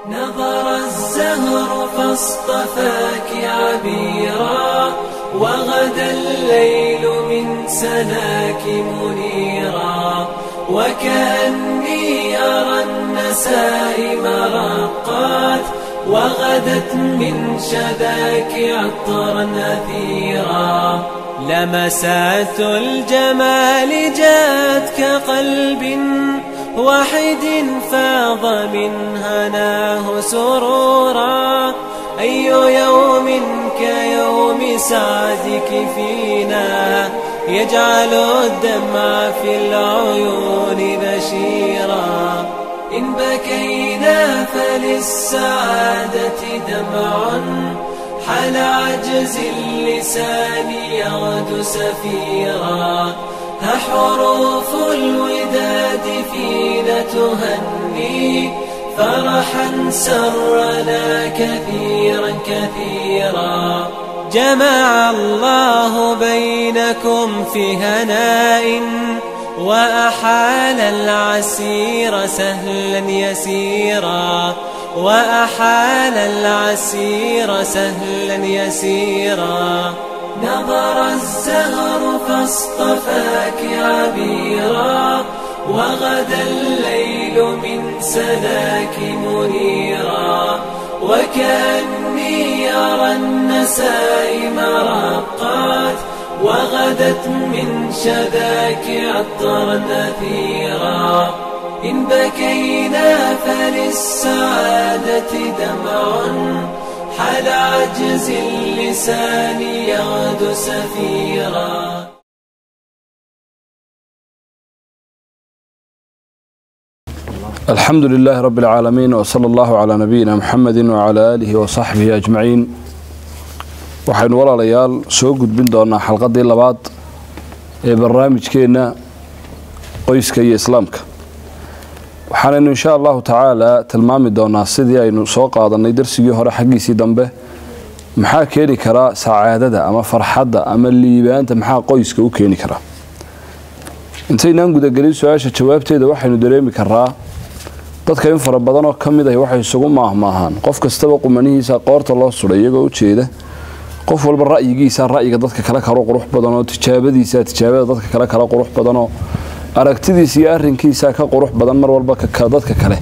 نظر الزهر فاصطفاك عبيرا وغدا الليل من سناك منيرا وكأني أرى النسائم رقات وغدت من شذاك عطرا أثيرا لمسات الجمال جاءت كقلب واحد فاض من هناه سرورا أي يوم كيوم سعدك فينا يجعل الدمع في العيون بشيرا إن بكينا فللسعادة دمع حل عجز اللسان يغدو سفيرا ها حروف الوداد فينا تهني فرحا سرنا كثيرا كثيرا جمع الله بينكم في هناء وأحال العسير سهلا يسيرا وأحال العسير سهلا يسيرا نظر الزهر فاصطفاك عبيرا وغدا الليل من سناك منيرا وكأني أرى النسائم رقات وغدت من شذاك عطرا أثيرا إن بكينا فللسعادة دمع حل عجز اللسان يغدو سفيرا alxamdu lilaahi rabi اlcaalamiin wsala allahu calaa nabiyina muxamedi wcalaa aalihi wasaxbihi ajmaciin waxaynu walaalayaal soo gudbin doonaa xalqadii labaad ee barnaamijkeenna qoyska iyo islaamka waxaanaynu insha allahu tacaala tilmaami doonaa sidii aynu soo qaadanay darsigii hore xaggiisii dambe maxaa keeni karaa sacaadada ama farxadda ama liibaanta maxaa qoyska u keeni karaa intaynaan gudagelin su-aasha jawaabteeda waxaynu dareemi karaa dadka in fara badanoo ka mid ah waxay isugu maahmaahaan qof kastaba qumanihiisa qoorta loo suday iyagoo ujeeda qof walba ra'yigiisa ra'yiga dadka kale kala qurux badanoo tijaabadiisa tijaabada dadka kale kala qurux badanoo aragtidiisa iyo arinkiisa ka qurux badan mar walba dadka kale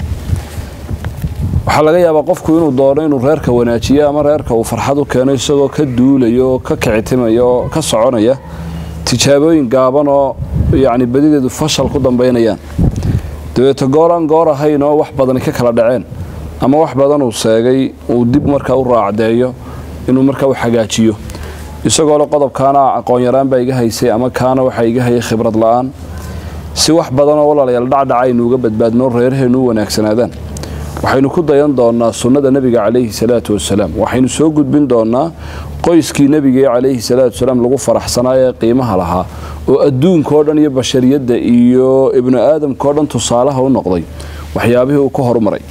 waxaa laga yaabaa qofku inuu doono inuu reerka wanaajiyo ama reerka uu farxad u keeno isagoo ka duulayo oo ka kicitimaya oo ka soconaya tijaabooyin gaaban oo yacni badideedu fashal ku dambaynayaan dabeeto gooraan goor ahayn oo wax badani ka kala dhaceen ama wax badan uu seegay uu dib markaa u raacdeeyo inuu markaa u xagaajiyo isagoo le qodobkaana aqoon-yaraan baa iga haysay ama kaana waxaa iga hayay khibrad la-aan si wax badanoo walaalayaal dhacdhaca aynu uga badbaadno reeraheennu u wanaagsanaadaan waxaynu ku dayan doonaa sunnada nebiga calayhi salaatu wasalaam waxaynu soo gudbin doonaa qoyskii nebiga calayhi salaatu wasalaam lagu faraxsanaa ee qiimaha lahaa oo adduunkao dhan iyo bashariyadda iyo ibnu aadamkao dhan tusaalaha u noqday waxyaabihii uu ka horumaray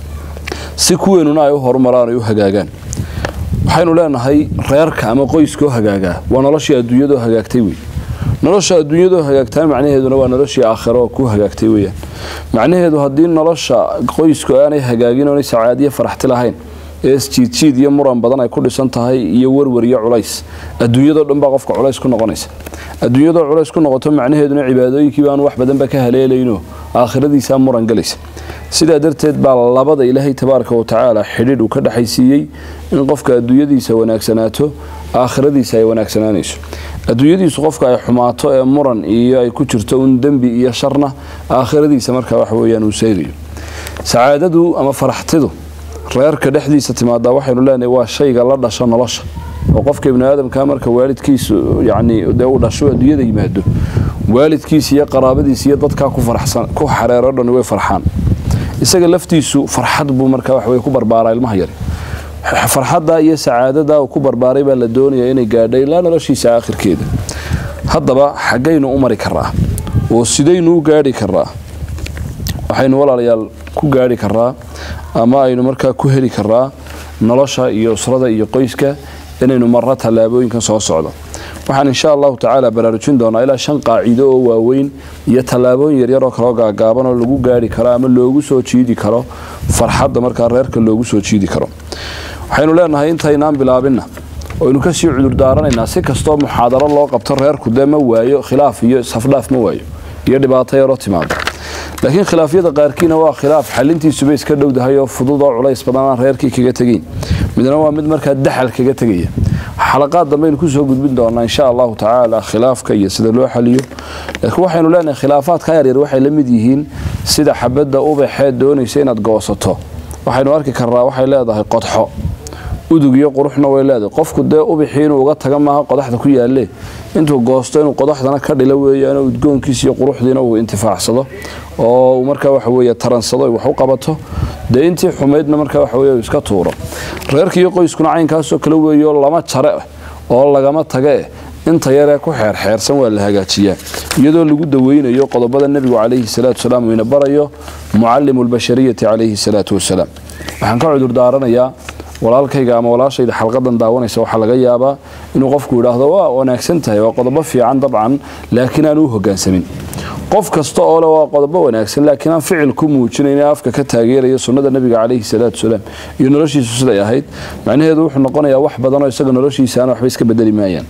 si kuweenuna ay u horumaraan ay u hagaagaan waxaynu leenahay reerka ama qoyskoo hagaagaa waa noloshii adduunyadoo hagaagtay wey nolosha adduunyadoo hagaagtaa macnaheeduna waa noloshii aakhiro oo ku hagaagtay weyaan macnaheedu haddii nolosha qoysku aanay hagaagin oonay sacaadiyo faraxti lahayn ee isjiidjiid iyo muran badan ay ku dhisan tahay iyo warwar iyo culays adduunyadoo dhan baa qofka culays ku noqonaysa adduunyadoo culays ku noqoto macnaheeduna cibaadooyinkii baanu wax badanba ka haleelayno aakhiradiisaa muran galaysa sidaa darteed baa labada ilaahay tabaaraka wa tacaala xidhiidh uu ka dhexaysiiyey in qofka adduunyadiisa wanaagsanaato aakhiradiisa ay wanaagsanaanayso adduunyadiisu qofka ay xumaato ee muran iyo ay ku jirto un dembi iyo sharna aakhiradiisa markaa wax weyaan uu seegayo sacaadadu ama faraxtidu reerka dhexdiisa timaadaa waxaynu leenahay waa shayga la dhasho nolosha oo qofka ibnu aadamka marka waalidkiisu yacni dee uu dhasho adduunyada yimaado waalidkiisa iyo qaraabadiisa iyo dadkaa ku faraxsan ku xareero dhan way farxaan isaga laftiisu farxad buu markaa wax wey ku barbaaraa ilmaha yari farxadda iyo sacaadada uu ku barbaaray baa la doonayaa inay gaadha ilaa noloshiisa aakhirkeeda haddaba xaggaynu u mari karaa oo sidaynu u gaadhi karaa waxaynu walaalayaal ku gaadhi karaa ama aynu markaa ku heli karaa nolosha iyo usrada iyo qoyska inaynu marno tallaabooyinkan soo socdo waxaan insha allahu tacaala baraarujin doonaa ilaa shan qaacido oo waaweyn iyo tallaabooyin yaryar oo kaloo gaagaaban oo lagu gaari karo ama loogu soo jiidi karo farxadda markaa reerka loogu soo jiidi karo waxaynu leenahay intaynaan bilaabinna oynu kasii cudurdaaranaynaa si kastoo muxaadaro loo qabto reerku dee ma waayo khilaaf iyo isafdhaaf ma waayo iyo dhibaato yaroo timaado laakiin khilaafyada qaarkiina waa khilaaf xalintiisuba iska dhowdahay oo fudud oo culays badan aan reerkii kaga tegayn midna waa mid markaa daxal kaga tegaya xalaqaad dambeaynu kusoo gudbin doonaa insha allahu tacaala khilaafka iyo sida loo xaliyo laakiin waxaynu leenahay khilaafaadka yaryar waxay la mid yihiin sida xabadda ubaxeed doonaysa inaad goosato waxaynu arki karnaa waxay leedahay qodxo udug iyo quruxna way leedahay qofku dee ubixii inuu uga taga maaha qodaxda ku yaalle intuu goosto inuu qodaxdana ka dhilo weeyaanoo udgoonkiisa iyo quruxdiina uu intifaacsado oo uu markaa waxa weeye taransado wax u qabato dee intii xumaydna markaa waxa weye iska tuuro reerka iyo qoyskuna caynkaasoo kale weeyo lama jare oo lagama tage inta yaree ku xeerxeersan waa la hagaajiyaa iyadoo lagu daweynayo qodobada nebigu calayhi salaatu wasalaam uu ina barayo mucallimu lbashariyati calayhi salaatu wasalaam waxaan ka cudurdaaranayaa walaalkayga ama walaashayda xalqadan daawanaysa waxaa laga yaabaa inuu qofku yidhaahdo waa wanaagsan tahay waa qodobo fiican dabcan laakiin aan u hogaansamin qof kasta oo le waa qodobo wanaagsan laakiin aan ficil ku muujinayn afka ka taageeraya sunnada nebiga calayhi salaatu wasalaam iyo noloshiisu siday ahayd macnaheedu wuxuu noqonayaa wax badanoo isaga noloshiisaana waxba iska bedeli maayaan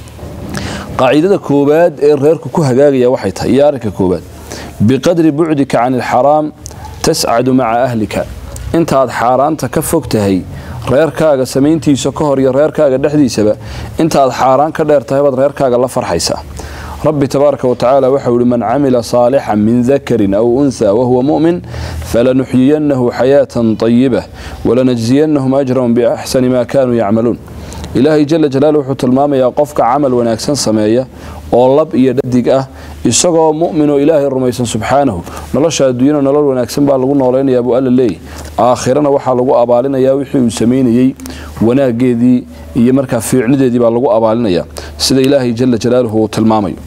qaacidada koowaad ee reerku ku hagaagaya waxay tahay iyo arrinka koowaad biqadri bucdika can ilxaraam tascadu maca ahlika intaaad xaaraanta ka fog tahay reerkaaga samayntiisa ka hor iyo reerkaaga dhexdiisaba intaaad xaaraan ka dheer tahay baad reerkaaga la farxaysaa rabbi tabaaraka watacaala waxau ihi man camila saalixan min dakarin aw unha wahuwa mu'min falanuxyiyannahu xayaatan طayibah walanajziyanahum ajrahum biaxsani ma kanuu yacmaluun ilaahay jala jalaalu wuxuu tilmaamayaa qofka camal wanaagsan sameeya oo lab iyo dhadig ah isagoo mu'min oo ilaahay rumaysan subxaanahu nolosha adduunyana nolol wanaagsan baa lagu noolaynayaa buu alla leeyahy aakhirana waxaa lagu abaalinayaa wixii uu samaynayey wanaageedii iyo markaa fiicnideedii baa lagu abaalinayaa sida ilaahay jala jalaaluhu uu tilmaamayo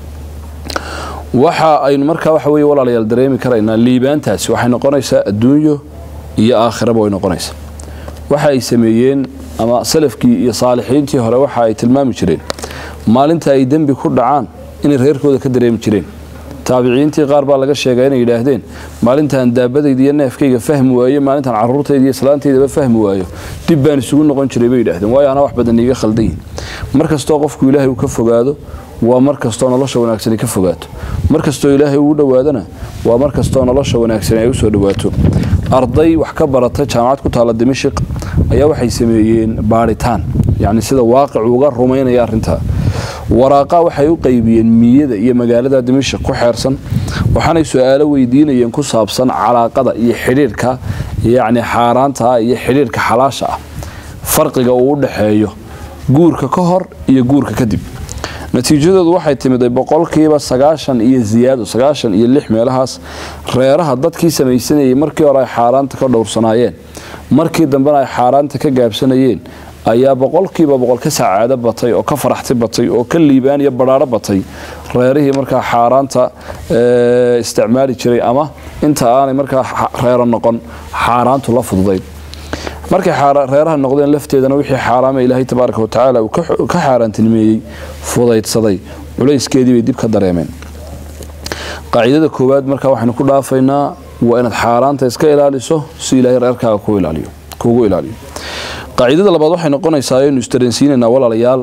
waxa aynu markaa waxa weye walaalayaal dareemi karaynaa liibaantaasi waxay noqonaysaa adduunyo iyo aakhiraba way noqonaysaa waxa ay sameeyeen ama salafkii iyo saalixiintii hore waxa ay tilmaami jireen maalinta ay dembi ku dhacaan inay reerkooda ka dareemi jireen taabiciintii qaar baa laga sheegaa inay yidhaahdeen maalintaan daabadayda iyo neefkayga fahmi waayo maalintaan caruurtayda iyo islaantaydaba fahmi waayo dib baan isugu noqon jiray bay yidhahdeen waayo anaa wax badan iiga khaldan yihin mar kastoo qofku ilaahay uu ka fogaado waa mar kastoo nolosha wanaagsani ka fogaato mar kastoo ilaahay uu dhowaadana waa mar kastoo nolosha wanaagsani ay usoo dhowaato arday wax ka barata jaamacad ku taalla dimashiq ayaa waxay sameeyeen baadhitaan yacni sida waaqicu uga rumaynaya arrintaa waraaqa waxay u qaybiyeen miyada iyo magaalada dimashik ku xeersan waxaanay su-aalo weydiinayeen ku saabsan calaaqada iyo xidhiirka yacni xaaraanta ah iyo xidhiirka xalaasha ah farqiga uu u dhaxeeyo guurka ka hor iyo guurka kadib natiijadoodu waxay timiday boqolkiiba sagaashan iyo ziyaado sagaashan iyo lix meelahaas reeraha dadkii samaysanayay markii hore ay xaaraanta ka dhowrsanaayeen markii dambena ay xaaraanta ka gaabsanayeen ayaa boqolkiiba boqol ka sacaado batay oo ka faraxti batay oo ka liibaan iyo badhaadho batay reerihii markaa xaaraanta isticmaali jiray ama inta aanay markaa reero noqon xaaraantu la fududayd markay reeraha noqdeen lafteedana wixii xaaraama ilaahay tabaaraka watacaala uu ka xaaraantinimeeyey fudaydsaday culayskeedii bay dib ka dareemeen qaacidada koowaad markaa waxaynu ku dhaafaynaa waa inaad xaaraanta iska ilaaliso si ilaahay reerkaaga kuugu ilaaliyo qaacidada labaad waxay noqonaysaa aynu isdareensiinaynaa walaalayaal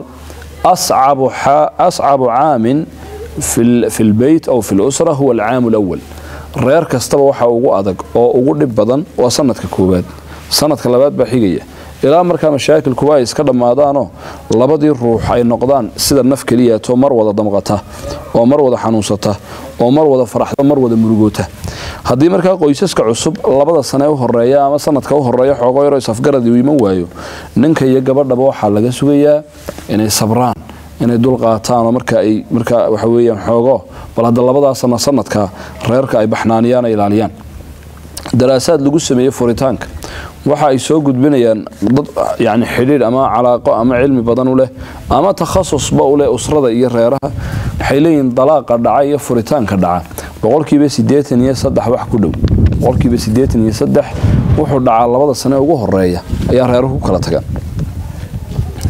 ascabu caamin fi lbeyt aw fi lusra huwa alcaamu lawal reer kastaba waxa ugu adag oo ugu dhib badan waa sanadka koowaad sanadka labaad baa xigaya ilaa markaa mashaakilkuba ay iska dhammaadaanoo labadii ruux ay noqdaan sida naf keliyaatoo mar wada damqata oo mar wada xanuunsata oo mar wada faraxda mar wada murugoota haddii markaa qoysaska cusub labada sane u horeeya ama sanadka u horeeya xoogo yaroo isafgaradi uu iman waayo ninka iyo gabadhaba waxaa laga sugayaa inay sabraan inay dul qaataan oo marka ay markaa waxa weeyaan xoogo bal hadda labadaa sano sanadka reerka ay baxnaaniyaan ay ilaaliyaan daraasaad lagu sameeyey furitaanka waxa ay soo gudbinayaan dad yani xidhiidh ama calaaqo ama cilmi badan u leh ama takhasusba u leh usrada iyo reeraha waxay leeyihiin dalaaqa dhaca iyo furitaanka dhaca boqolkiiba siddeetan iyo saddex wax ku dhow boqolkiiba siddeetan iyo saddex wuxuu dhacaa labada sane ugu horeeya ayaa reeruhu ku kala tagaan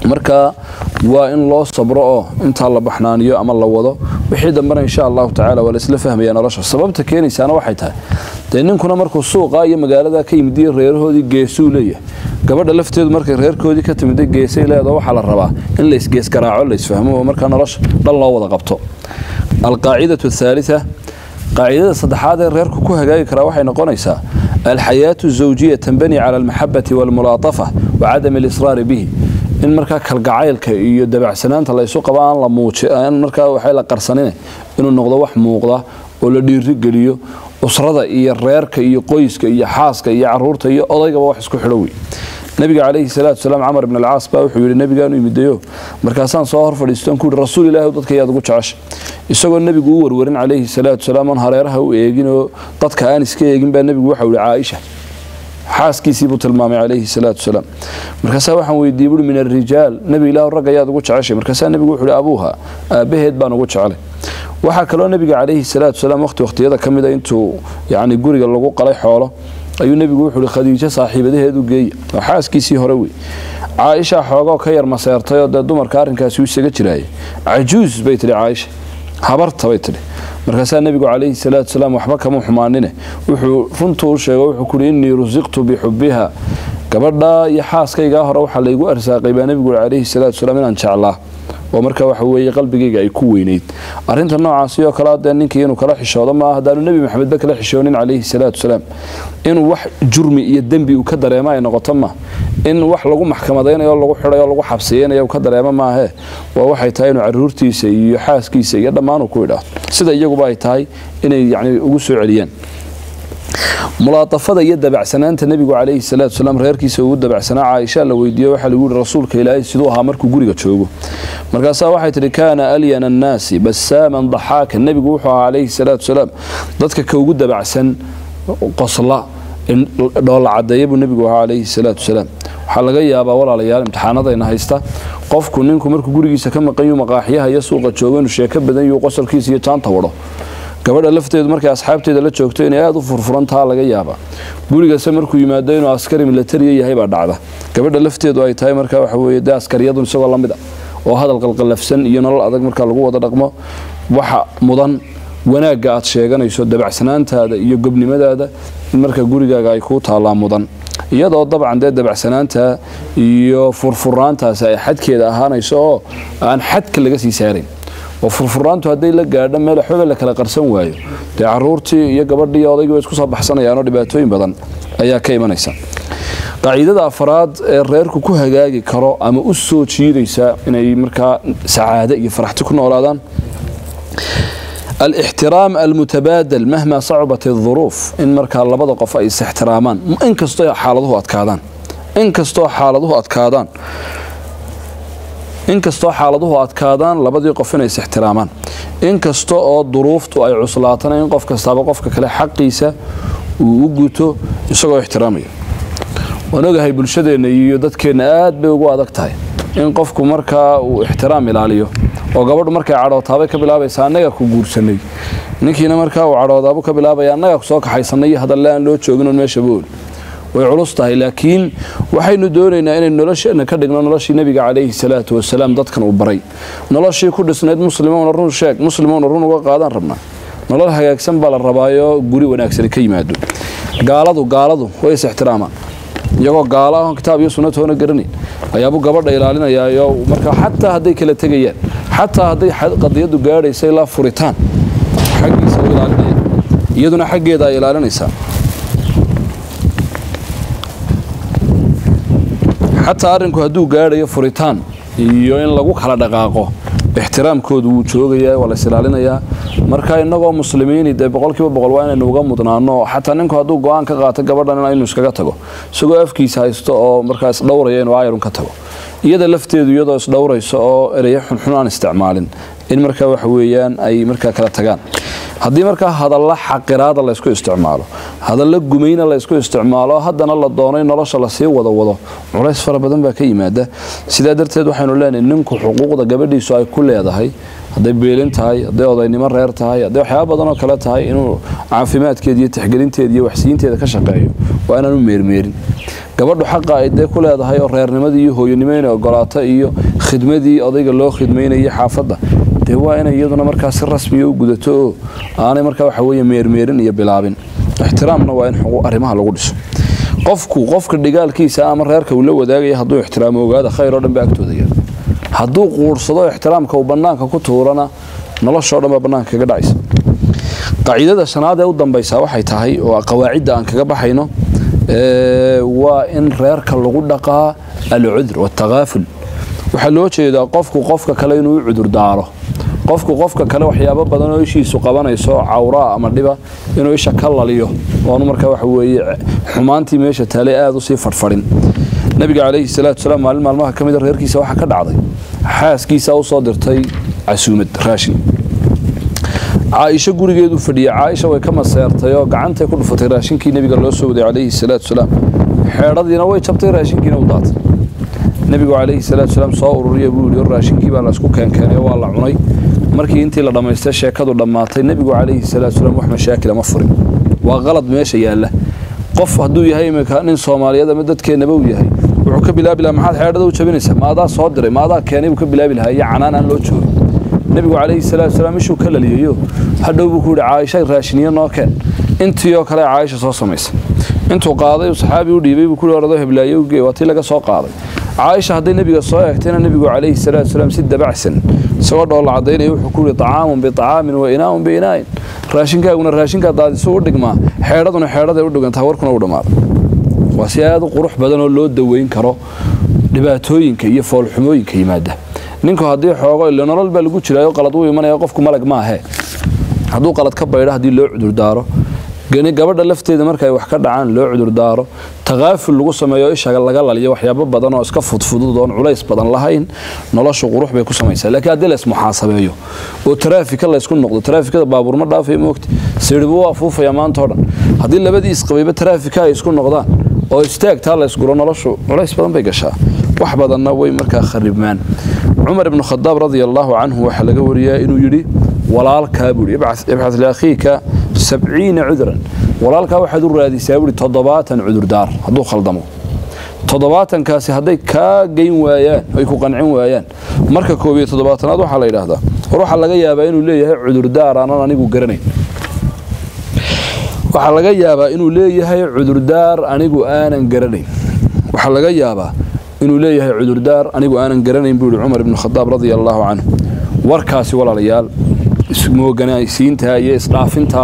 marka waa in loo sabro oo intaa la baxnaaniyo ama la wado wixii dambena insha allahu tacala waa laisla fahmaya nolosha sababta keenaysaana waxay tahay dee ninkuna markuu suuqa iyo magaalada ka yimid iyo reerahoodii geesuu leeyahay gabadha lafteedu markay reerkoodii ka timida geesay leedo waxaa la rabaa in laysgees garaaco laysfahmo oo markaa nolosha dhan loo wada qabto alqaacidatu athaalita qaacidada saddexaad ee reerku ku hagaagi karaa waxay noqonaysaa alxayaatu zawjiya tanbani cala almaxabati waalmulaatafa wa cadami alisraari bihi in markaa kalgacaylka iyo dabacsanaanta laysu qabo aan la muuji aan markaa waxay la qarsanine inuu noqdo wax muuqda oo la dhiirigeliyo usrada iyo reerka iyo qoyska iyo xaaska iyo caruurta iyo odaygaba wax isku xidho wey nabiga calayhi salaatu wasalaam camar ibn alcaas baa wuxuu yidhi nabigaanu imidayo markaasaan soo hor fadhiistoon ku yidhi rasuul ilaahi dadka yaad ugu jecesha isagoo nebigu u warwarin calayhi salaatu wasalaam oon hareeraha u eegin oo dadka aan iska eegin baa nebigu waxau yihi caaisha xaaskiisii buu tilmaamay calayhi salaatu wasalaam markaasaa waxaan weydiiyey buui min alrijaal nebi ilaahu ragga ayaad ugu jeceshay markaasaa nebigu wuxuu ihi abuuha aabbaheed baan ugu jecelay waxaa kaloo nebiga calayhi salaatu wasalaam waqti waqtiyada ka mida intuu yacni guriga lagu qalay xoolo ayuu nebigu wuxuu ihi khadiijo saaxiibadaheedu geeya oo xaaskiisii hore wey caaisha xoogoo ka yar maseertay oo dee dumarka arrinkaasi u isaga jiraayay cajuus bay tidhi caaisha habarta bay tidhi markaasaa nebigu calayhi salaatu wasalaam waxba kama xumaanine wuxuu runtuu u sheego wuxuu kuhi innii rusiqtu bixubbiha gabadha iyo xaaskaygaa hore waxaa laygu arsaaqay baa nebigu ui calayhi salaatu wasalaam inaan jeclaa oo marka waxa weeye qalbigayga ay ku weynayd arrinta noocaasi oo kale dee ninkii inuu kala xishoodo maaha haddaanu nebi maxamedba kala xishoonin calayhi salaatu wasalaam inuu wax jurmi iyo dembi uu ka dareemo ay noqoto ma in wax lagu maxkamadaynayo o lagu xidhay oo lagu xabsiyeynayo uu ka dareemo maahee waa waxay tahay inuu caruurtiisa iyo xaaskiisa iyo dhammaan uu ku idhaahdo sida iyaguba ay tahay inay yacni ugu soo celiyaan mulaatafada iyo dabacsanaanta nebigu calayhi salaatu wasalaam reerkiisa ugu dabacsanaa caaisha la weydiiyo waxaa lagu yihi rasuulka ilaahay siduu ahaa markuu guriga joogo markaasaa waxay tidhi kaana alyana annaasi basaaman daxaaka nebigu wuxuu ahaa calayhi salaatu wasalaam dadka ka ugu dabacsan qosla dhoolla cadeeya buu nebigu ahaa calayhi salaatu wasalaam waxaa laga yaabaa walaalayaal imtixaanadayna haysta qofku ninku markuu gurigiisa ka maqan yuu maqaaxyaha iyo suuqa joogo inuu sheeko badan yuu qosolkiisa iyo jaanta wadho gabadha lafteedu markay asxaabteeda la joogto inay aada u furfurantaa laga yaabaa gurigase markuu yimaado inuu askari milatariya yahay baa dhacda gabadha lafteedu ay tahay marka waxa weye dee askariyadun isagoo la mid a oo hadal qalqalafsan iyo nolol adag marka lagu wada dhaqmo waxa mudan wanaagga aad sheeganayso dabacsanaantaada iyo gobnimadaada in marka gurigaaga ay kuu taallaa mudan iyadoo dabcan dee dabacsanaanta iyo furfuraantaasi ay xadkeeda ahaanayso oo aan xadka laga sii saarayn oo furfuraantu hadday la gaadho meel waxbaba la kala qarsan waayo dee caruurtii iyo gabadhii iyo odaygii way isku soo baxsanayaanoo dhibaatooyin badan ayaa ka imanaysa qaacidada afraad ee reerku ku hagaagi karo ama u soo jiidaysa inay markaa sacaado iyo faraxti ku noolaadaan alixtiraam almutabaadal mahma sacubat اduruuf in markaa labada qof ay is-ixtiraamaan inkastoo xaaladuhu adkaadaan inkastoo xaaladuhu adkaadaan inkastoo xaaladuhu adkaadaan labadii qof inay is-ixtiraamaan inkasta oo duruuftu ay cuslaatana in qof kastaaba qofka kale xaqiisa uu u guto isagoo ixtiraamaya waan ogahay bulshadeenna iyo dadkeenna aad bay ugu adag tahay in qofku markaa uu ixtiraam ilaaliyo oo gabadhu markay cadhootaabay ka bilaabaysa annaga ku guursanay ninkiina markaa uu cadhoodaabu ka bilaabaya annaga kusoo kaxaysanay iyo hadalle aan loo joogin oon meeshaba oli way culus tahay laakiin waxaynu doonaynaa inaynu nolosheenna ka dhigno noloshii nebiga calayhi salaatu wasalaam dadkan uu baray noloshii ku dhisnayd muslimoona run sheeg muslimoona run uga qaadaan rabnaa nolol hagaagsan baa la rabaayoo guri wanaagsani ka yimaado gaaladu gaaladu way is ixtiraamaan iyagoo gaala ahon kitaab iyo sunna toona garanayn ayaabuu gabadha ilaalinayaayo markaa xataa hadday kala tegayaan xataa hadday qadiyadu gaadhaysa ilaa furitaan xaggiisa u ilaalinaya iyaduna xaggeeda ay ilaalinaysaa xataa arrinku hadduu gaadhayo furitaan iyo in lagu kala dhaqaaqo ixtiraamkoodu wuu joogayaa waa la isilaalinayaa marka innagoo muslimiini dee boqolkiiba boqol waa inaynu uga mudnaano xataa ninku hadduu go-aan ka qaato gabadhan inuu iskaga tago isagoo afkiisa haysto oo markaa isdhowraya inuu aayarun ka tago iyada lafteedu iyadoo isdhowrayso oo ereyo xunxun aan isticmaalin in markaa waxa weeyaan ay markaa kala tagaan haddii markaa hadalla xaqiraada laysku isticmaalo hadalla gumayna laysku isticmaalo haddana la doonay nolosha lasii wada wado culays fara badan baa ka yimaada sidaa darteed waxaynu leenahay ninku xuquuqda gabadhiisu ay ku leedahay hadday beelin tahay hadday odaynimo reer tahay hadday waxyaaba badan oo kale tahay inuu caafimaadkeeda iyo tixgelinteeda iyo waxsiinteeda ka shaqeeyo waa inaanu meermeerin gabadhu xaqa ay dee ku leedahay oo reernimadii iyo hooyanimo inay ogolaato iyo khidmadii odayga loo khidmaynayay xaafadda dee waa inay iyaduna markaa si rasmiya u gudato oo aanay markaa waxa weeye meermeerin iyo bilaabin ixtiraamna waa in arrimaha lagu dhiso qofku qofka dhigaalkiisa ama reerka uu la wadaagaya hadduu ixtiraamo ogaada khayr oo dhan ba agtooda yaal hadduu quursado ixtiraamka uu bannaanka ku tuurana noloshoo dhan baa bannaanka kaga dhacaysa qaaciidada shanaad ee u dambaysaa waxay tahay oo qawaacidda aan kaga baxayno waa in reerka lagu dhaqaa alcudur watakaaful waxaa loo jeedaa qofku qofka kale inuu u cudur daaro qofku qofka kale waxyaabo badan oo ishiisu qabanayso cawraa ama dhiba inuu isha ka laliyo oonu markaa waxa weeye xumaantii meesha taalay aada usii fadhfadhin nabiga calayhi salaatu salaam maalin maalmaha ka mida reerkiisa waxaa ka dhacday xaaskiisa u soo dirtay casuumad raashin caaisho gurigeedu fadhiya caaisha way ka maseertay oo gacantay ku dhufatay raashinkii nebiga loo soo waday calayhi salaatu salaam xeedhadiina way jabtay raashinkiina u daatay nebigu calayhi salaatu salaam soo ururiya buu yidhi raashinkii baa laysku keenkeenay waa la cunay markii intii la dhammaystay sheekadu dhammaatay nebigu calayhi salaatu salaam wax mashaakila ma furin waa qalad meesha yaalla qof hadduu yahay iminka nin soomaaliyeed ama dadkeennaba uu yahay wuxuu ka bilaabi lahaa maxaad xeedhada u jabinaysaa maadaa soo diray maadaa keenay buu ka bilaabi lahaa iyo canaan aan loo joogin nebigu calayhi salaatu salaam ishuu ka laliyayo hadhow buu ku yidhi caaisha raashiniyo noo keen intii oo kale caaisha soo samaysa intuu qaaday saxaabi u dhiibay buu ku yidhi oradoo heblaayo ugee waa tii laga soo qaaday caaisha hadday nebiga soo eegtayna nebigu calayhi salaatu salaam si dabacsan isagoo dhoolla cadaynaya wuxuu ku yidhi طacaamun biطacaamin wa inaa'un biinaa'in raashinkaaguna raashinkaa daadisu u dhigmaa xeedhaduna xeedhaday u dhigantaa warkuna u dhammaada waa si aad u qurux badan oo loo daweyn karo dhibaatooyinka iyo foolxumooyinka yimaada ninku haddii xoogo ilo nolol baa lagu jiraayo qalad uu imanaya qofku malag maahe hadduu qalad ka baydho haddii loo cudurdaaro gabadha lafteeda marka ay wax ka dhacaan loo cudurdaaro takaaful lagu sameeyo isha laga laliyo waxyaabo badan oo iska fudfudud oon culays badan lahayn noloshu qurux bay ku samaysaa laakiin haddii lays muxaasabeeyo oo taraafika laysku noqdo taraafikada baabuur ma dhaafaya moogti sirhibu waa fuufaya maanta o dhan haddii labadii isqabayba taraafika ay isku noqdaan oo istaagtaa laysguro noloshu culays badan bay gashaa wax badanna way markaa kharibmaan cumar ibnu khadaab radia allaahu canhu waxaa laga wariyaa inuu yidhi walaalkaa buuhi ibxad liakhiika sabciina cudran walaalkaa waxaad u raadisaa buuhi toddobaatan cudurdaar hadduu khaldamo toddobaatankaasi hadday kaa geyn waayaan ay ku qancin waayaan marka koob iyo toddobaatanaad waxaa la yidhaahdaa war waxaa laga yaabaa inuu leeyahay cudurdaar aanan anigu garanayn waxaa laga yaabaa inuu leeyahay cudurdaar anigu aanan garanayn waxaa laga yaabaa inuu leeyahay cudurdaar anigu aanan garanayn buu yihi cumar ibnu khadaab radia allaahu canhu warkaasi walaalayaal ismooganaysiinta iyo isdhaafinta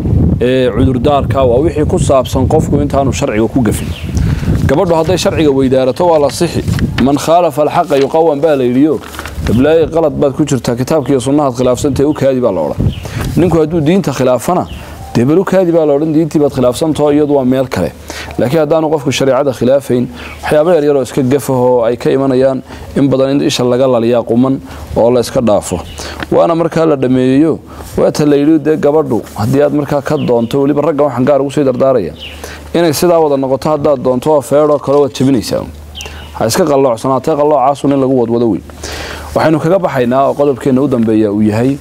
ee cudurdaarka waa wixii ku saabsan qofku intaanu sharciga ku gafin gabadhu hadday sharciga weydaarato waa la sixi man khaalafa alxaqa yuqawan baa la yidhiyo gablaaye qalad baad ku jirtaa kitaabkiiyo sunnahaad khilaafsantahe u kaadi baa la odhan ninku hadduu diinta khilaafana dee bal u kaadi baa la odhan diintii baad khilaafsantao iyadu waa meel kale laakiin haddaanu qofku shareecada khilaafayn waxyaaba yaryaroo iska gafahoo ay ka imanayaan in badan in isha laga laliyaa quman oo la iska dhaafo waana markaa la dhammeeyeyo waata la yidhi dee gabadhu haddii aad markaa ka doonto weliba ragga waxaan gaar ugu sii dardaaraya inay sidaa wada noqoto haddaad doonto oo feedhoo kale waad jabinaysaa ha iska qalloocsanaatee qalloocaasuun in lagu wadwado wey waxaynu kaga baxaynaa oo qodobkeenna u dambeeya uu yahay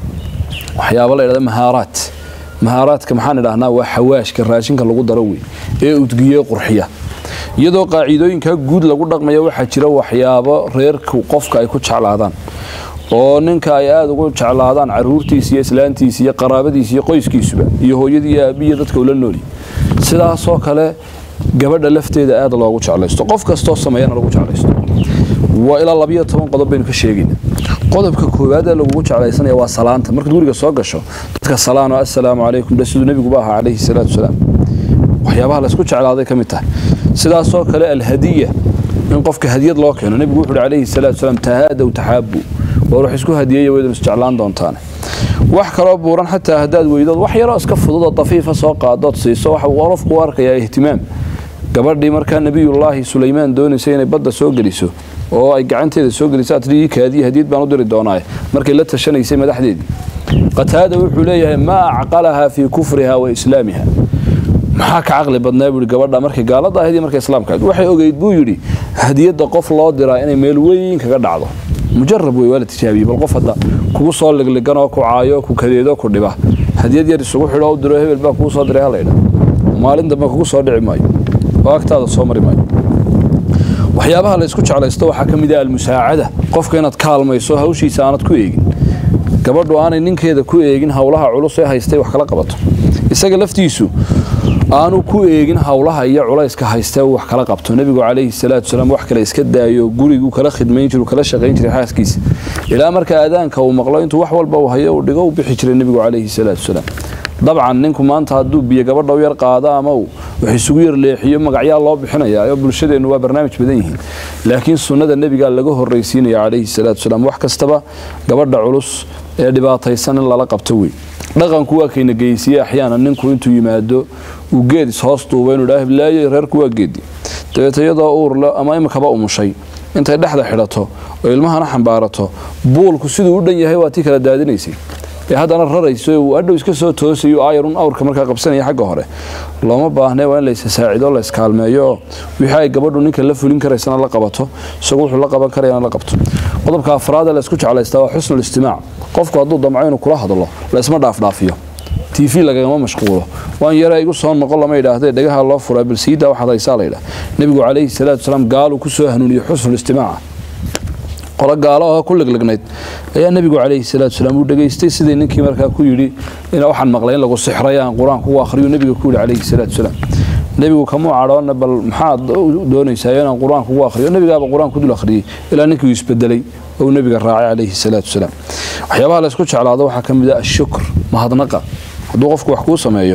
waxyaaba la ydhahda mahaaraat mahaaraadka maxaan idhahnaa waa xawaashka raashinka lagu daro wey ee udgiye qurxiya iyadoo qaaciidooyinka guud lagu dhaqmaya waxaa jira waxyaabo reerku qofka ay ku jeclaadaan oo ninka ay aada ugu jeclaadaan caruurtiisa iyo islaantiisa iyo qaraabadiisa iyo qoyskiisuba iyo hooyadii iyo aabiya dadka ula nooli sidaasoo kale gabadha lafteeda aada loogu jeclaysto qof kastoo sameeyana lagu jeclaysto waa ilaa labiyo toban qodob baynu ka sheegayna qodobka koowaad ee lagugu jeclaysanaya waa salaanta markaad guriga soo gasho dadka salaano assalaamu calaykum dhe siduu nebiguba ahaa calayhi salaatu wasalaam waxyaabaha laysku jeclaaday ka mid tahay sidaasoo kale alhadiya in qofka hadiyad loo keeno nebigu wuxu uhi calayhi salaatu wasalaam tahaadow taxaabu war wax isku hadiyeeya waydun isjeclaan doontaane wax kaloo buuran xataa haddaad weydood wax yaroo iska fudud oo dafiifa soo qaadood siiso waxa uu qofku u arkayaa ihtimaam gabadhii markaa nebiyullaahi sulaymaan doonaysay inay badda soo geliso oo ay gacanteeda soo geliso atrii kaadiya hadiyad baan u diri doonaaye markay la tashanaysay madaxdeedii qataada wuxuu leeyahay maa acqalahaa fii kufriha wa islaamiha maxaa ka caqli badnaa buu gabadha markay gaalada ahayd iyo markay islaamka ahayd waxay ogeyd buu yidhi hadiyadda qof loo diraa inay meel weyn kaga dhacdo mujarab wey waa la tijaabiyey bal qof hadda kugu soo ligliganoo ku caayo ku kadeedo ku dhiba hadiyad yar isugu xidho u diro hebel baa kugu soo diray halayidha maalin dambe kugu soo dhici maayo oo agtaada soo mari maayo waxyaabaha la isku jeclaysto waxaa ka mid ah almusaacada qofka inaad kaalmayso hawshiisa aanad ku eegin gabadhu aanay ninkeeda ku eegin howlaha culus ee haystay wax kala qabato isaga laftiisu aanu ku eegin howlaha iyo culayska haystee uu wax kala qabto nebigu calayhi salaatu wasalaam wax kale iska daayo gurigu kala khidmayn jiru kala shaqayn jiray xaaskiisa ilaa marka aadaanka uu maqlo intuu wax walba uu hayo uu dhigo u bixi jiray nebigu calayhi salaatu wasalaam dabcan ninku maanta hadduu biyo gabadha u yar qaado ama uu wax isugu yar leexiyo magacyaa loo bixinayaa oo bulshadeennu waa barnaamij badan yihiin laakiin sunnada nebigaa laga horraysiinaya calayhi salaatu wasalaam wax kastaba gabadha culus ee dhibaataysan in lala qabto wey dhaqanku waa kayna geysiye axyaana ninku intuu yimaado uu geed ishoos duuba inuu dhaha hiblaayo reerku waa geedi dabeeta iyadoo uurle ama imikaba umushay intay dhexda xidhato oo ilmahana xambaarato buulku siduu u dhan yahay waa tii kala daadinaysay ee haddana rarayso uu adhow iska soo toosayo aayarun awrka markaa qabsanaya xagga hore looma baahnee waa in laysa saacido la iskaalmeeyo oo wixii ay gabadhu ninka la fulin karaysana la qabato isagu wuxuu la qaban karayana la qabto qodobka afraad ee la isku jeclaystaa waa xusnul istimaac qofku hadduu damco inuu kula hadlo laysma dhaafdhaafiyo t v lagagama mashquulo waan yara igu soo noqon lama yidhaahdee dhagaha loo furaa bal siidaa waxaad haysaa la yidhaha nebigu calayhi salaatu wasalaam gaaluu ku soo hanuuniyo xusnul istimaaca qolo gaalo oo ku leglegnayd ayaa nebigu calayhi salaatu wasalaam uu dhegaystay sidii ninkii markaa ku yidhi in waxaan maqlay in lagu sixray aan qur-aanku u akhriyo nebiga ku yidhi calayhi salaatu wasalaam nebigu kamuu cadhoona bal maxaad doonaysaa inaan qur-aanku ugu akhriyo nebigaaba qur-aanku dul akhriyey ilaa ninkii uu isbedelay oo nebiga raacay calayhi salaatu wasalaam waxyaabaha la isku jeclaado waxaa ka mid ah ashukr mahadnaqa hadduu qofku wax kuu sameeyo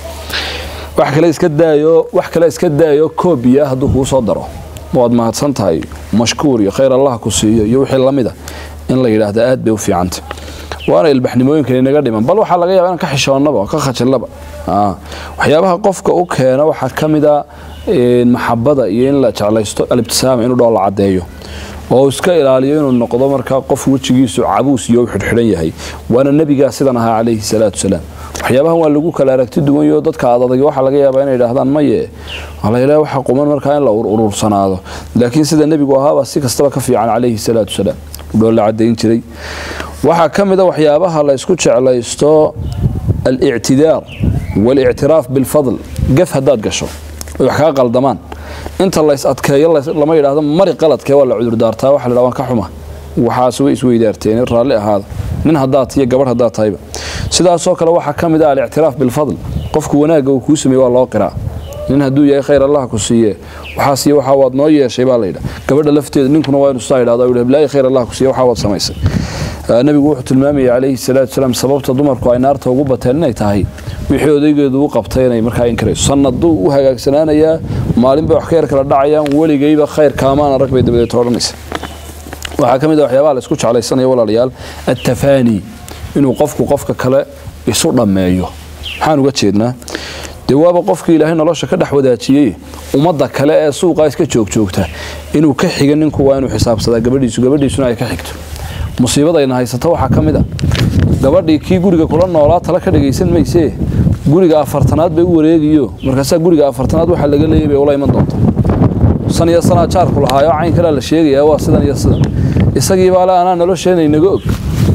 wax kale iska daayo wax kale iska daayo koobiya hadduu kuu soo daro waad mahadsan tahay mashkuur iyo khayr allah ku siiyo iyo wixii lamida in la yidhaahda aad bay u fiicanta waana ilbaxnimooyinkan inaga dhiman bal waxaa laga yaba inaan ka xishoonnaba oo ka khajilnaba waxyaabaha qofka u keena waxaa ka mid a maxabada iyo in la jeclaysto alibtisaama inuu dhoo la caddeeyo oo iska ilaaliyo inuu noqdo markaa qof wejigiisu cabuus iyo u xidhxidhan yahay waana nebigaa sidan ahaa calayhi salaatu wasalaam waxyaabahan waa lagu kala aragti duwanyo dadka adadag waxaa laga yaabaa inay idhaahdaan maye alayla waxa quman markaa in la urursanaado laakiin sida nebigu ahaabaa si kastaba ka fiican calayhi salaatu wasalaam udhoo la cadayn jiray waxaa ka mid a waxyaabaha la isku jeclaysto alictidaar waalictiraaf bilfadl gaf haddaad gasho ay wax kaa qaldamaan inta lays adkeeyo lama yidhaahdo mari qaladkee waa la cudurdaartaa waxa la waan ka xuma waxaas way isweydaarteen raalli ahaada nin haddaad tiyo gabadh haddaad tahayba sidaasoo kale waxaa ka mid ah alictiraaf bilfadl qofku wanaagga uu kuu sameeye waa loo qiraa nin hadduu yahay khayr allah ku siiye waxaas iyo waxaa waad noo yeeshay baa layidha gabadha lafteeda ninkuna waa inu sidaa yidhahdo yidhi blaayi khayr allah ku siiye waxaa waad samaysay nabigu wuxuu tilmaamayay calayhi salaatu wasalaam sababta dumarku ay naarta ugu bateen inay tahay wixii odaygeedu u qabtay inay markaa inkarayso sanaduu u hagaagsanaanayaa maalin bay wax ka yar kala dhacayaan weligayba khayr kaamaan arag bay dabadeed odhanaysa waxaa ka mid a waxyaabaha la isku jeclaysanaya walaalayaal attafaani inuu qofku qofka kale isu dhammeeyo maxaan uga jeednaa dee waaba qofkii ilaahay nolosha ka dhex wadaajiyey ummadda kale ee suuqaa iska joogjoogta inuu ka xiga ninku waa inuu xisaabsadaa gabadhiisu gabadhiisuna ay ka xigto musiibadayna haysato waxaa ka mid a gabadhii kii guriga kula noolaa tala ka dhagaysan maysee guriga afartanaad bay u wareegiyo markaasaa guriga afartanaad waxaa laga leeyay bay ula iman doonta san iyo sanaa jaarku lahaayo cayn kalea la sheegayaa waa sidan iyo sidan isagii baa le anaa nolosheena inaga og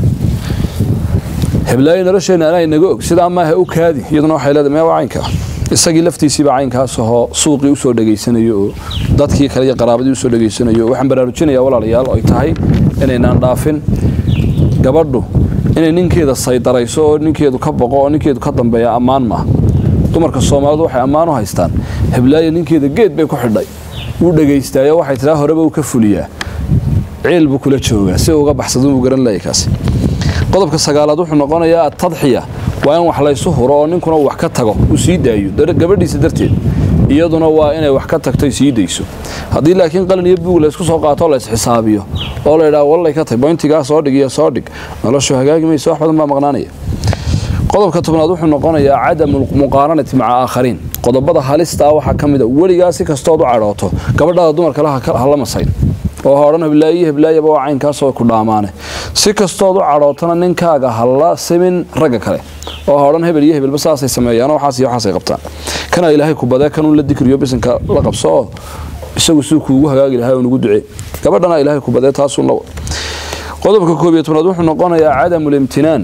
heblaayo nolosheena anaa inaga og sidaa maaha u kaadi iyaduna waxay leedahay mee waa caynkaa isagii laftiisiibaa caynkaas ahoo suuqii usoo dhegaysanayo oo dadkii kale iyo qaraabadii usoo dhegaysanayo waxaan baraarujinayaa walaalayaal oo ay tahay inaynaan dhaafin gabadhu inay ninkeeda saydarayso oo ninkeedu ka boqo oo ninkeedu ka dambeeya ammaan maaha dumarka soomaalidu waxay ammaan u haystaan heblaayo ninkeeda geed bay ku xidhay wuu dhegaystaayo waxay tiraa horeba uu ka fuliyaa ciil buu kula joogaa si uga baxsado uu garan laayay kaasi qodobka sagaalaad wuxuu noqonayaa atadxiya waa in wax laysu huro oo ninkuna uu wax ka tago uu sii daayo gabadhiisa darteed iyaduna waa inay wax ka tagto sii dayso haddii laakiin qalin iyo buug laysku soo qaato la isxisaabiyo oo la yidhaha wallay ka tag boyntigaa soo dhig iyo soo dhig noloshu hagaagi mayso wax badan baa maqnaanaya qodobka tobnaad wuxuu noqonayaa cadamu muqaaranati maca aakhariin qodobada halistaa waxaa ka mid a weligaa si kastood u cadhooto gabadhaada dumarkale hala masayn oo ha odhan heblaayi heblaayaba waa caynkaasoo ku dhaamaane si kastood u cadhootana ninkaaga hala simin ragga kale oo ha odhan hebel iyo hebelba saasay sameeyaan waxaas iyo waxaasay qabtaan kana ilaahay ku badee kanuu la dikriyo bisinka la qabso oo isagu siduu kuugu hagaagi lahaa oo nugu ducee gabadhana ilaahay ku badee taasuu la qodobka koob iyo tobnaad wuxuu noqonayaa cadamu limtinaan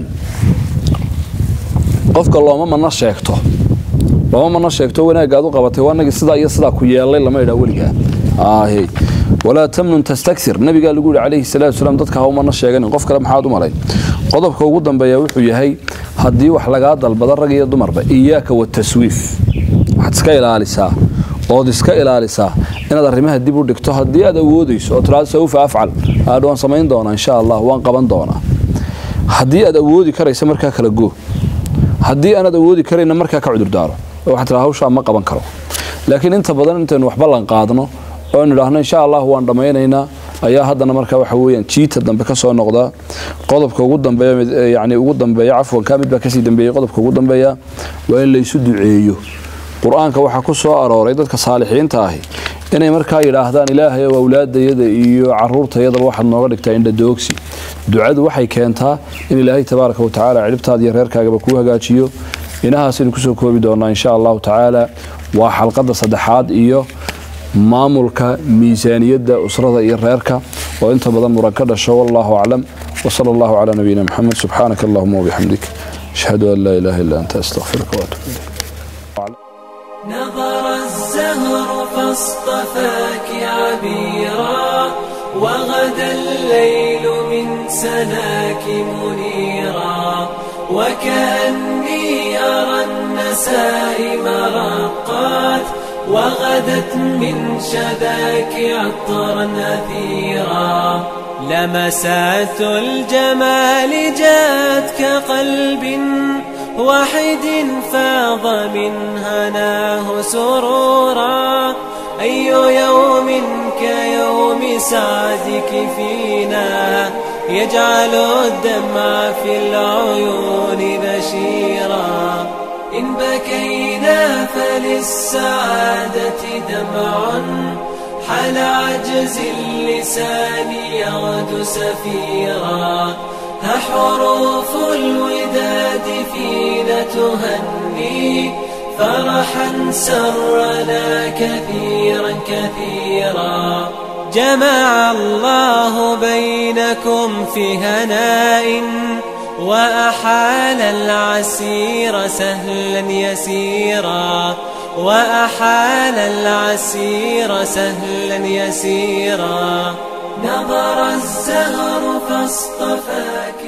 qofka looma mana sheegto looma mana sheegto wanaaggaad u qabatay waa nagii sidaa iyo sidaa ku yeelay lama idhaa weligaa walaa tamnun tastakir nabigaa lagu yihi calayhi salaatu wasalaam dadka ha umana sheeganin qof kale maxaad u malay qodobka ugu dambeeya wuxuu yahay haddii wax lagaa dalbado rag iyo dumarba iyaaka wataswiif waxaad iska ilaalisaa ood iska ilaalisaa inaad arrimaha dib u dhigto haddii aad awoodayso oo tiraado sawfa afcal aadh waan samayn doonaa insha allah waan qaban doonaa haddii aad awoodi karaysa markaa kala goo haddii aanaad awoodi karayna markaa ka cudurdaaro oo waxaad tiraa hawshaa ma qaban karo laakiin inta badan intaynu wax ballan qaadno oo nidhaahno insha allah waan dhammaynaynaa ayaa haddana markaa waxa weeyaan jiita dambe ka soo noqdaa qodobka ugu dambeeya yacni ugu dambeeya cafwan kaa mid baa kasii dambeeyey qodobka ugu dambeeya waa in laysu duceeyo qur-aanka waxaa ku soo arooray dadka saalixiinta ahi inay markaa yidhaahdaan ilaahay ow awlaadayada iyo caruurtayadaba waxaad nooga dhigtaa indhadoogsi ducadu waxay keentaa in ilaahay tabaaraka wa tacaala cidhibtaada iyo reerkaagaba kuu hagaajiyo inahaasaynu kusoo koobi doonaa insha allahu tacaala waa xalqadda saddexaad iyo maamulka miisaaniyadda usrada iyo reerka oo inta badan muran ka dhasho wallahu aclam wsala allahu calaa nabiyina moxamed subxaanaka allahuma wabixamdik ashhadu an laa ilaha illa anta astaqfiruka waatuub ilayk نظر الزهر فاصطفاك عبيرا وغدا الليل من سناك منيرا وكأني أرى النسائم رقات وغدت من شذاك عطرا أثيرا لمسات الجمال جاءت كقلب واحد فاض من هناه سرورا أي يوم كيوم سعدك فينا يجعل الدمع في العيون بشيرا إن بكينا فللسعادة دمع حل عجز اللسان يغدو سفيرا ها حروف الوداد فينا تهني فرحا سرنا كثيرا كثيرا جمع الله بينكم في هناء وأحال العسير سهلا يسيرا وأحال العسير سهلا يسيرا نظر الزهر فاصطفاك